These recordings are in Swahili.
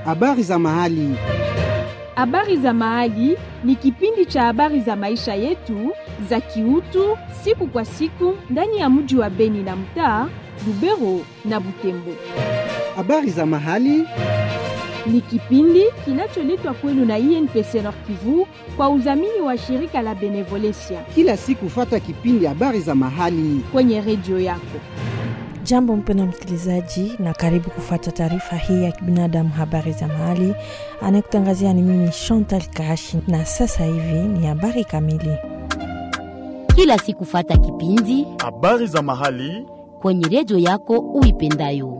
Habari za mahali. Habari za Mahali ni kipindi cha habari za maisha yetu za kiutu siku kwa siku ndani ya mji wa Beni na mtaa Lubero na Butembo. Habari za mahali. Ni kipindi kinacholetwa kwenu na INPC Nord Kivu kwa udhamini wa shirika la Benevolencia Kila siku fata kipindi habari za mahali. kwenye redio yako. Jambo mpendwa msikilizaji, na karibu kufuata taarifa hii ya kibinadamu, habari za mahali. Anayekutangazia ni mimi Chantal Kashi, na sasa hivi ni habari kamili. kila siku fata kipindi Habari za mahali. kwenye redio yako uipendayo.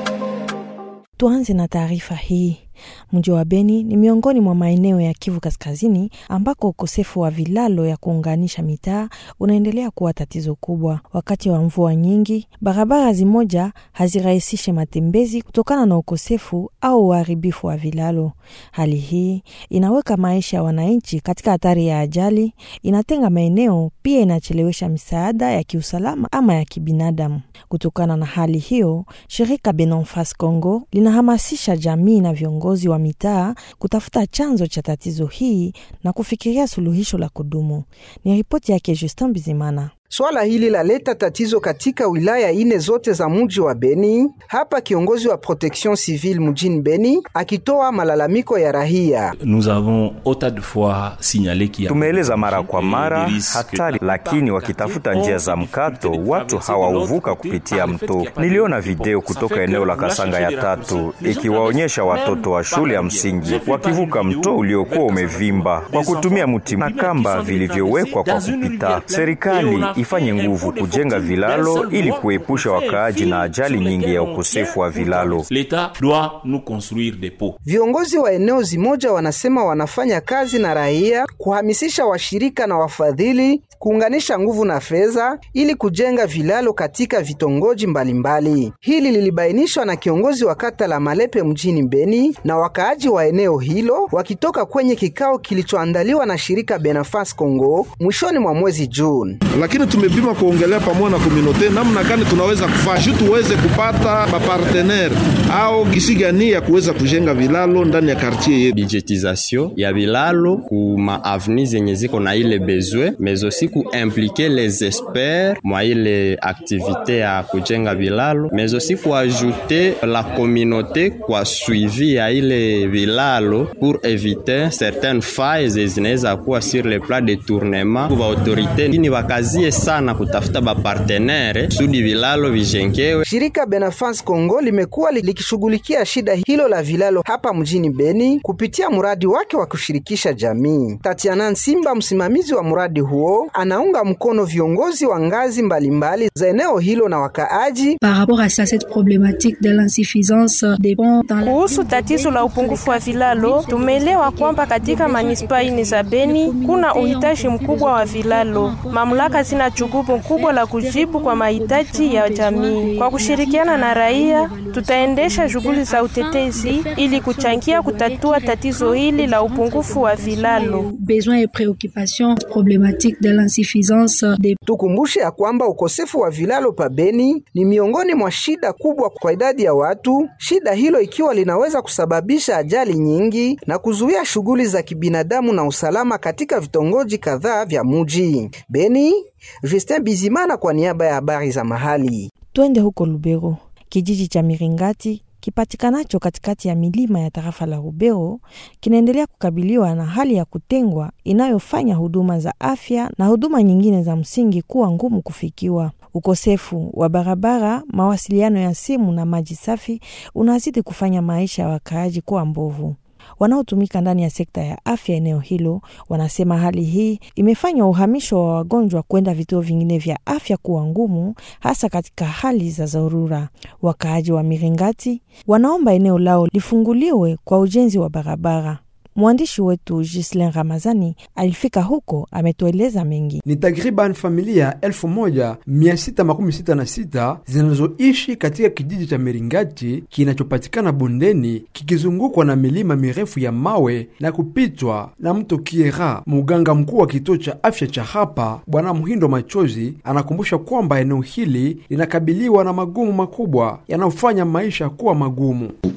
Tuanze na taarifa hii. Mji wa Beni ni miongoni mwa maeneo ya Kivu Kaskazini ambako ukosefu wa vilalo ya kuunganisha mitaa unaendelea kuwa tatizo kubwa. Wakati wa mvua nyingi, barabara zimoja hazirahisishe matembezi kutokana na ukosefu au uharibifu wa vilalo. Hali hii inaweka maisha ya wananchi katika hatari ya ajali, inatenga maeneo, pia inachelewesha misaada ya kiusalama ama ya kibinadamu. Kutokana na hali hiyo, shirika Benonfas Congo linahamasisha jamii na viongozi wa mitaa kutafuta chanzo cha tatizo hii na kufikiria suluhisho la kudumu. Ni ripoti yake Justin Bizimana. Swala hili laleta tatizo katika wilaya ine zote za mji wa Beni. Hapa kiongozi wa protection civile mjini Beni akitoa malalamiko ya rahia. Nous avons autant de fois signalé qu'il y a Tumeeleza mara kwa des mara risques hatari, que- lakini wakitafuta njia za mkato watu hawauvuka kupitia mto. Niliona video kutoka eneo la Kasanga ya tatu ikiwaonyesha watoto wa shule ya msingi wakivuka mto uliokuwa umevimba kwa kutumia mti na kamba vilivyowekwa kwa kupita. Serikali ifanye nguvu kujenga vilalo ili kuepusha wakaaji na ajali nyingi ya ukosefu wa vilalo. L'État doit nous construire des pots. Viongozi wa eneo zimoja wanasema wanafanya kazi na raia kuhamisisha washirika na wafadhili kuunganisha nguvu na fedha ili kujenga vilalo katika vitongoji mbalimbali. Hili lilibainishwa na kiongozi wa kata la Malepe mjini Beni na wakaaji wa eneo hilo wakitoka kwenye kikao kilichoandaliwa na shirika Benefas Congo mwishoni mwa mwezi Juni. lakini tumepima kuongelea pamoja na komunote namna gani tunaweza kufaa juu tuweze kupata bapartenere au gisi gani ya kuweza kujenga vilalo ndani ya kartier yetu. budgetisation ya bilalo ku ma aveni zenye ziko na ile besoin mais aussi ku impliquer les experts mwa ile activité ya kujenga bilalo mais aussi ku ajouter la communauté kwa suivi ya ile bilalo pour éviter certaines failles zinaweza kuwa sur le plan de tournement kwa autorité ni wakazie sana kutafuta bapartenere sudi bilalo vijengewe Shirika Benefas Congo limekuwa li- likishughulikia shida hilo la vilalo hapa mjini Beni kupitia mradi wake wa kushirikisha jamii. Tatiana Nsimba, msimamizi wa mradi huo, anaunga mkono viongozi wa ngazi mbalimbali za eneo hilo na wakaaji Par rapport à ça, cette problématique de l'insuffisance des ponts dans la Kuhusu tatizo la upungufu wa vilalo, tumeelewa kwamba katika manispaa ine za Beni kuna uhitaji mkubwa wa vilalo. Mamlaka zina jukumu kubwa la kujibu kwa mahitaji ya jamii. Kwa kushirikiana na raia, tutaendesha shughuli za utetezi ili kuchangia kutatua tatizo hili la upungufu wa vilalo. besoins et préoccupations problématiques de l'insuffisance des Tukumbushe ya kwamba ukosefu wa vilalo pa Beni ni miongoni mwa shida kubwa kwa idadi ya watu, shida hilo ikiwa linaweza kusababisha ajali nyingi na kuzuia shughuli za kibinadamu na usalama katika vitongoji kadhaa vya muji. Beni, Justin Bizimana kwa niaba ya habari za mahali. Twende huko Lubero. Kijiji cha Miringati kipatikanacho katikati ya milima ya tarafa la Rubero kinaendelea kukabiliwa na hali ya kutengwa inayofanya huduma za afya na huduma nyingine za msingi kuwa ngumu kufikiwa. Ukosefu wa barabara, mawasiliano ya simu na maji safi unazidi kufanya maisha ya wakaaji kuwa mbovu. Wanaotumika ndani ya sekta ya afya eneo hilo wanasema hali hii imefanya uhamisho wa wagonjwa kwenda vituo vingine vya afya kuwa ngumu, hasa katika hali za dharura. Wakaaji wa Miringati wanaomba eneo lao lifunguliwe kwa ujenzi wa barabara. Mwandishi wetu Gislin Ramazani alifika huko, ametueleza mengi. Ni takriban familia elfu moja mia sita makumi sita na sita zinazoishi katika kijiji cha Miringati kinachopatikana bondeni kikizungukwa na milima mirefu ya mawe na kupitwa na mto Kiera. Muganga mkuu wa kituo cha afya cha hapa Bwana Mhindo Machozi anakumbusha kwamba eneo hili linakabiliwa na magumu makubwa yanayofanya maisha kuwa magumu.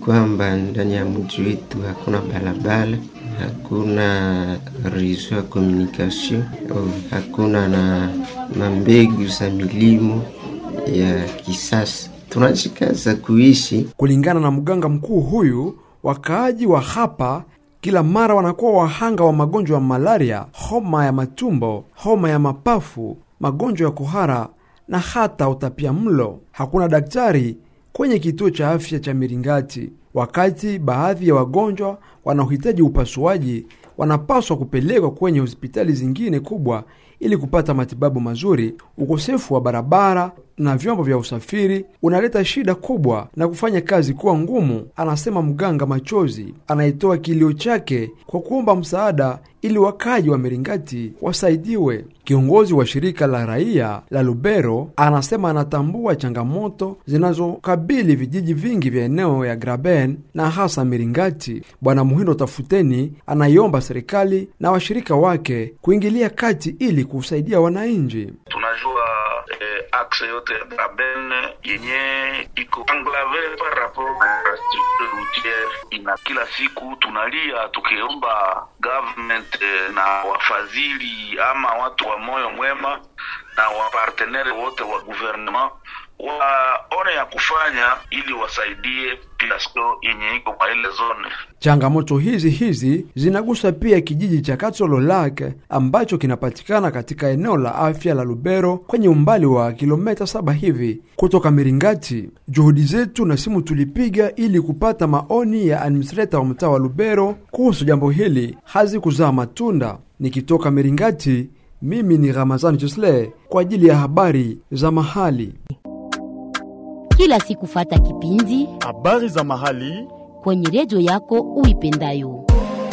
kwamba ndani ya mji wetu hakuna barabara, hakuna reseau ya communication, hakuna na mambegu za milimo ya kisasa. Tunajikaza kuishi kulingana na mganga mkuu huyu. Wakaaji wa hapa kila mara wanakuwa wahanga wa magonjwa ya malaria, homa ya matumbo, homa ya mapafu, magonjwa ya kuhara na hata utapia mlo. Hakuna daktari kwenye kituo cha afya cha Miringati. Wakati baadhi ya wagonjwa wanaohitaji upasuaji wanapaswa kupelekwa kwenye hospitali zingine kubwa ili kupata matibabu mazuri. Ukosefu wa barabara na vyombo vya usafiri unaleta shida kubwa na kufanya kazi kuwa ngumu, anasema mganga Machozi anayetoa kilio chake kwa kuomba msaada ili wakaji wa Miringati wasaidiwe. Kiongozi wa shirika la raia la Lubero anasema anatambua changamoto zinazokabili vijiji vingi vya eneo ya Graben na hasa Miringati. Bwana Muhindo Tafuteni anaiomba serikali na washirika wake kuingilia kati ili kusaidia wananchi. Tunajua eh, akse yote ya Graben yenye iko anglave par rapport à structure routiere, ina kila siku tunalia tukiomba government eh, na wafadhili ama watu wa moyo mwema na wapartenere wote wa gouvernement waone ya kufanya ili wasaidie population yenye iko kwa ile zone. Changamoto hizi hizi zinagusa pia kijiji cha Katsolo Lake ambacho kinapatikana katika eneo la afya la Lubero kwenye umbali wa kilomita saba hivi kutoka Miringati. Juhudi zetu na simu tulipiga ili kupata maoni ya administrator wa mtaa wa Lubero kuhusu jambo hili hazikuzaa matunda. Nikitoka Miringati, mimi ni Ramazani Josle kwa ajili ya habari za mahali. Kila siku fata kipindi habari za mahali kwenye redio yako uipendayo.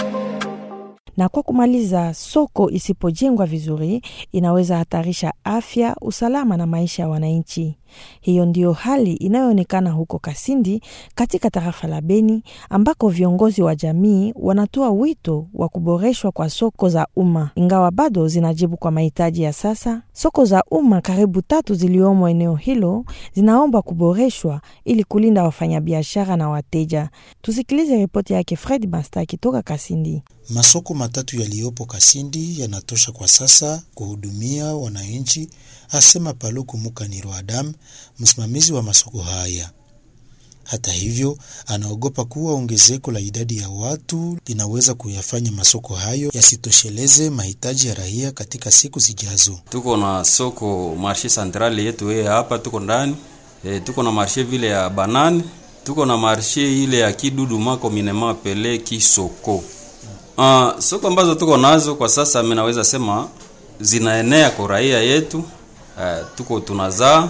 Na kwa kumaliza, soko isipojengwa vizuri inaweza hatarisha afya, usalama na maisha ya wananchi. Hiyo ndiyo hali inayoonekana huko Kasindi katika tarafa la Beni, ambako viongozi wa jamii wanatoa wito wa kuboreshwa kwa soko za umma, ingawa bado zinajibu kwa mahitaji ya sasa. Soko za umma karibu tatu ziliomo eneo hilo zinaomba kuboreshwa ili kulinda wafanyabiashara na wateja. Tusikilize ripoti yake Fred Basta akitoka Kasindi. Masoko matatu yaliyopo Kasindi yanatosha kwa sasa kuhudumia wananchi, asema Paluku Mukaniro Adam, msimamizi wa masoko haya. Hata hivyo, anaogopa kuwa ongezeko la idadi ya watu linaweza kuyafanya masoko hayo yasitosheleze mahitaji ya raia katika siku zijazo. Tuko na soko marshe centrale yetu yeye hapa tuko ndani e, tuko na marshe vile ya banane, tuko na marshe ile ya kidudu mako minema pele kisoko Uh, soko ambazo tuko nazo kwa sasa, mimi naweza sema zinaenea kwa raia yetu. Uh, tuko tunazaa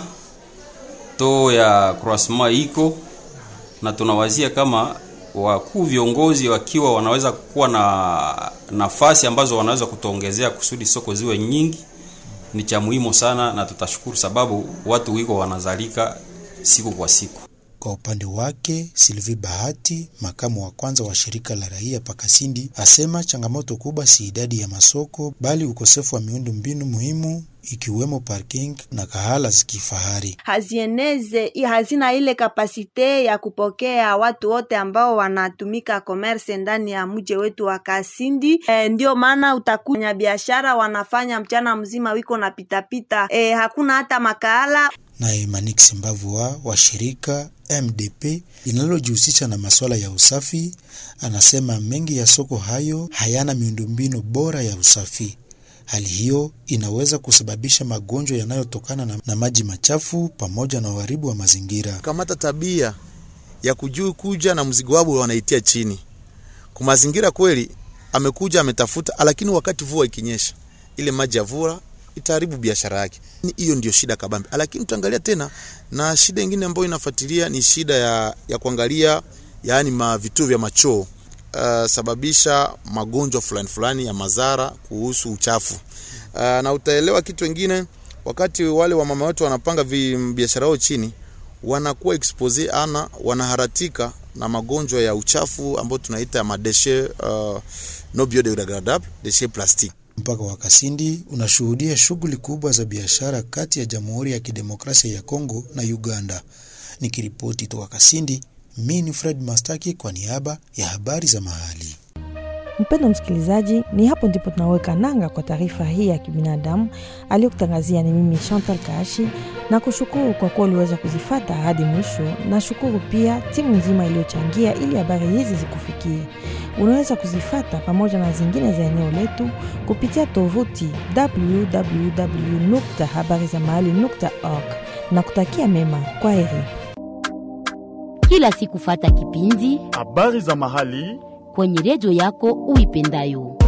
to ya croissement iko na tunawazia kama wakuu viongozi wakiwa wanaweza kuwa na nafasi ambazo wanaweza kutuongezea kusudi soko ziwe nyingi, ni cha muhimu sana, na tutashukuru sababu watu wiko wanazalika siku kwa siku. Kwa upande wake Sylvie Bahati, makamu wa kwanza wa shirika la raia Pakasindi, asema changamoto kubwa si idadi ya masoko bali ukosefu wa miundo mbinu muhimu ikiwemo parking na kahala za kifahari. Hazieneze, hazina ile kapasite ya kupokea watu wote ambao wanatumika commerce ndani ya mji wetu wa Kasindi. E, ndio maana utakunya biashara wanafanya mchana mzima wiko na pitapita. E, hakuna hata makahala naye Manix Mbavua wa shirika MDP linalojihusisha na masuala ya usafi anasema mengi ya soko hayo hayana miundombinu bora ya usafi. Hali hiyo inaweza kusababisha magonjwa yanayotokana na, na maji machafu pamoja na uharibu wa mazingira. Kamata tabia ya kujui kuja na mzigo wao wanaitia chini kwa mazingira. Kweli amekuja ametafuta, lakini wakati vua ikinyesha, ile maji ya vua itaharibu biashara yake. Hiyo ndio shida kabambe, lakini tutaangalia tena na shida nyingine ambayo inafuatilia ni shida ya, ya kuangalia yaani ma vituo vya machoo uh, sababisha magonjwa fulani fulani ya madhara kuhusu uchafu uh, na utaelewa kitu wengine, wakati wale wa mama wetu wanapanga biashara yao chini, wanakuwa expose ana wanaharatika na magonjwa ya uchafu ambayo tunaita ya madeshe uh, no biodegradable deshe plastique. Mpaka wa Kasindi unashuhudia shughuli kubwa za biashara kati ya Jamhuri ya Kidemokrasia ya Kongo na Uganda. Nikiripoti toka Kasindi, Mi ni Fred Mastaki kwa niaba ya habari za mahali. Mpendo msikilizaji, ni hapo ndipo tunaweka nanga kwa taarifa hii ya kibinadamu aliyokutangazia ni mimi Chantal Kaashi, na kushukuru kwa kuwa uliweza kuzifata hadi mwisho. Nashukuru pia timu nzima iliyochangia ili habari hizi zikufikie. Unaweza kuzifata pamoja na zingine za eneo letu kupitia tovuti www.habarizamahali.org na kutakia mema. Kwa heri. Kila siku fata kipindi habari za mahali kwenye redio yako uipendayo.